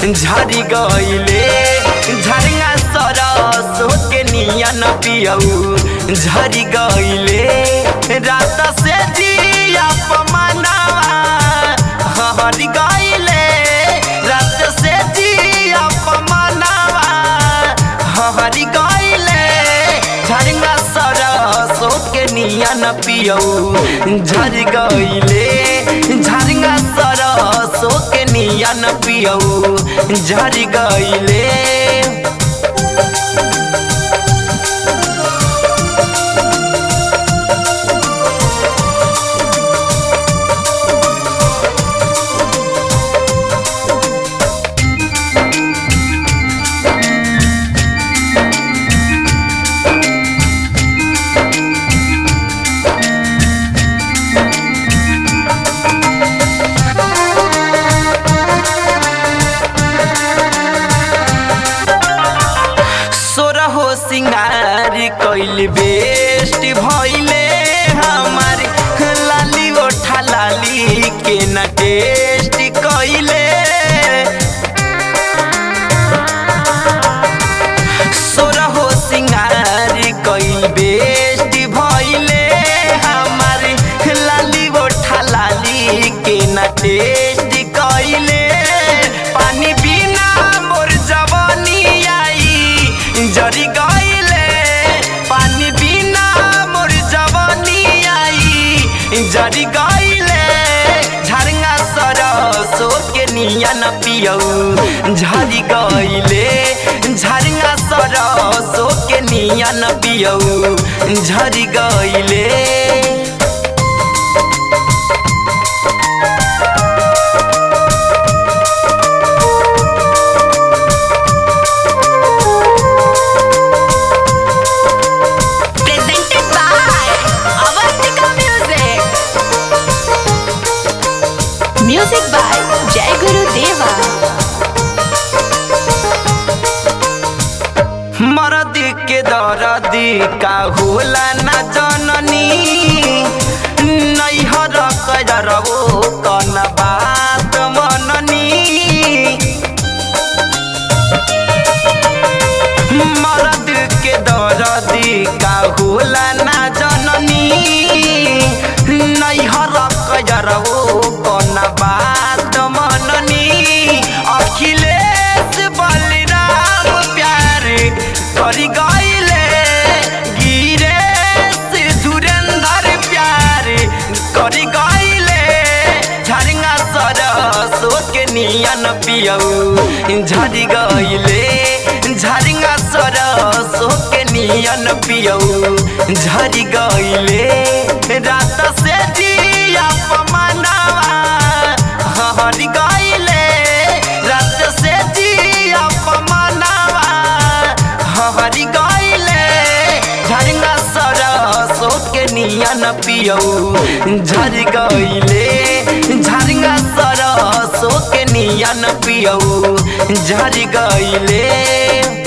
झरी गईले झरिया सरसो के नियन पियऊ झरी गईले रात से जिया पमनावा हरी गईले रात से जिया पमनावा हरी गईले झरिया सरसो के नियन पियऊ झरी गईले झरिया सरसो के नियन पियऊ झरी गईले सोरहो सिंगार कैल बेस्ट भइले हमार लाली ओठा लाली के न टेस्ट कैले सोरहो सिंगार कैल बेस्ट भइले हमार लाली ओठा लाली के न टेस्ट कैले पानी बिना मोर जवानी आई जरी गईले पानी बिना मोर जवानी आई जरी गईले झरना सरसो के नियन पियऊ झरी गईले झरना सरसो के नियन पियऊ झरी गईले presented by Avantika Music. Music by Jai Guru Deva. मरद के दरदी का होला ना जननी नैहर करबो कन बात मननी मरद के दरदी का होला ना जननी नैहर करबो कन बात मननी अखिलेश बलराम प्यार करी गईले गिरेश धुरेंद्र प्यार करी गईले झरिया सरसो के नियन पियऊ झरी गईले झरिया सरसो के नियन पियऊ झरी गईले रात से जिया पमनावा हरी गईले रात से जिया पमनावा हरी गईले झरिया सरसो के नियन पियऊ झरी गईले झरिया सरसो के नियन पियऊ झरी गईले